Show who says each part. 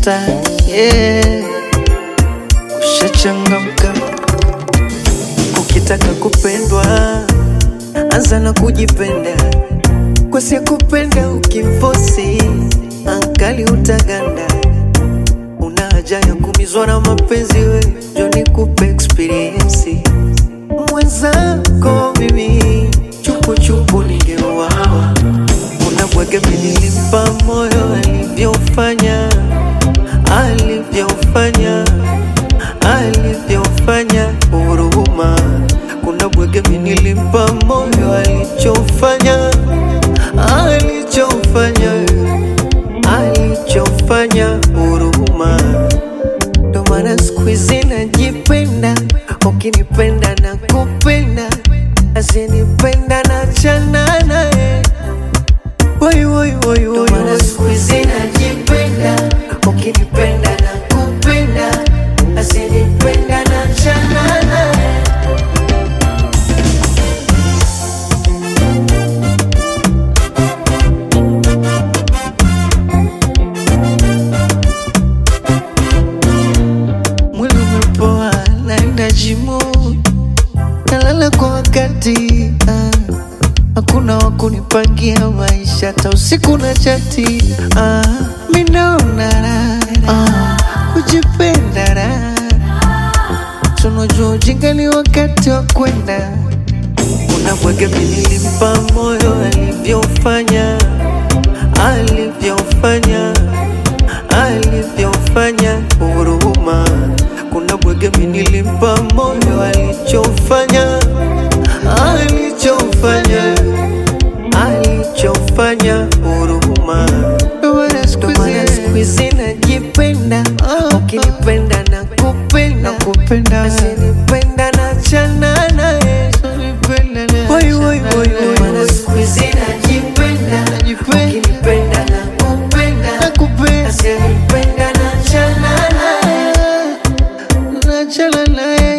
Speaker 1: unatafuta yeah. Ushachangamka ukitaka kupendwa, anza na kujipenda, kwa si kupenda ukimfosi ankali utaganda. Una haja ya kumizwa na mapenzi, we njo nikupe experience mwenzako mimi chupuchupu ningeuawa. Unabwege nilimpa moyo alivyofanya alivyofanya alivyofanya huruma. Kuna bwege nilimpa moyo alichofanya alichofanya alichofanya huruma. Ndo maana siku hizi najipenda, ukinipenda na kupenda, asinipenda na chana naye. Woi, woi, woi, woi, woi. Siku hizi najipenda, ukinipenda na kupenda, asinipenda na chana naye. Mwili umepoa, naenda jimu, nalala kwa wakati ah. Hakuna wa kunipangia maisha, hata usiku na chati ah. Mi naona raha ah. kujipenda raha, tunajua ujinga ni wakati wa kwenda. Unabwege nilimpa moyo alivyofanya alivyofanya alivyofanya huruma. Kuna bwege nilimpa moyo alichofanya alichofanya alichofanya huruma. Ndo maana siku hizi najipenda, ukinipenda na kupenda kupenda, asinipenda na chana naye Woi, woi, woi, woi, woi. Siku hizi najipenda, ukinipenda na kupenda, asinipenda na chana naye nachana naye